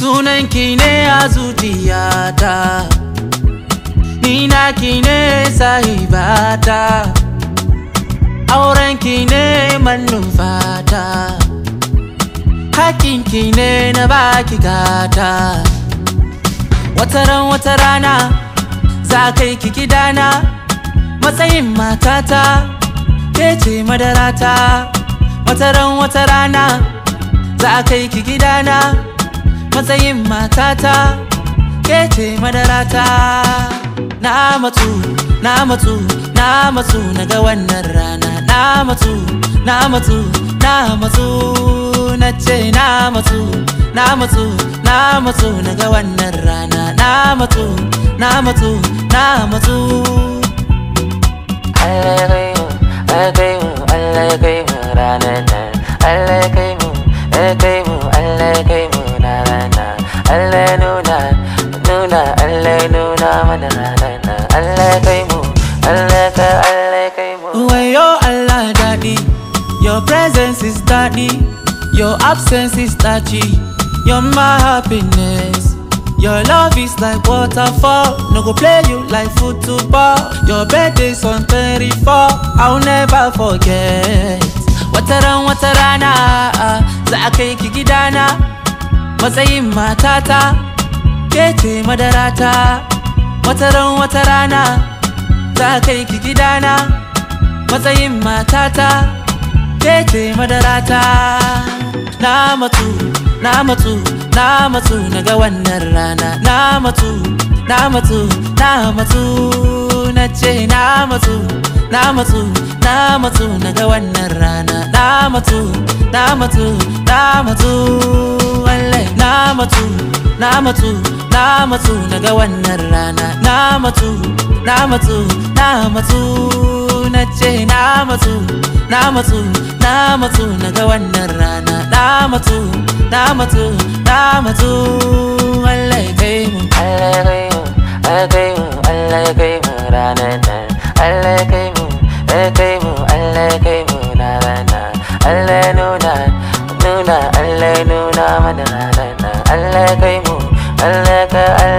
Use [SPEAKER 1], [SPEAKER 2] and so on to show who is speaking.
[SPEAKER 1] Sunanki ne a zuciyata Ni naki ne sahibata Aurenki ne manufata Hakinki ne na baki gata Wataran wata rana za kai ki gidana Matsayin matata ke ce madarata Wataran wata rana za kai ki gidana Matsayin matata ke ce madarata Na matsu, na matsu, na matsu na ga wannan rana Na matsu, na matsu, na matsu na ce na matsu Na matsu, na matsu na ga wannan rana Na matsu, na matsu, na matsu
[SPEAKER 2] Allah ya kai mu, Allah ya kai mu, Allah ya kai mu ranar nan. Allah ya kai mu, ya kai mu, Allah ya kai mu ranar nan. Allah ya nuna, nuna, Allah ya nuna mana ranar nan. Allah ya kai mu, Allah ya kai, Allah ya kai mu.
[SPEAKER 1] Wayo Allah daddy Your presence is daddy Your absence is touchy You're my happiness Your love is like waterfall No go play you like football Your birthday's on 34 I'll never forget Wataran watarana Za a kai ki gidana Matsayin matata Ke ce madarata Wataran watarana Za a kai ki gidana matsayin matata ke ce madarata na matsu na matsu na matsu na ga wannan rana na matsu na matsu na matsu na ce na matsu na matsu na matsu na ga wannan rana na matsu na matsu na matsu wallahi na matsu na matsu na matsu na ga wannan rana na matsu na matsu na matsu na ce na matsu na matsu na matsu na ga wannan rana na matsu na matsu na matsu Allah ya kai mu
[SPEAKER 2] Allah ya kai mu, Allah ya kai mu, Allah ya kai mu ranar nan. Allah ya kai mu, ya kai mu, Allah ya kai mu ranar nan. Allah ya nuna, nuna, Allah ya nuna mana ranar nan. Allah ya kai mu, Allah ya kai, Allah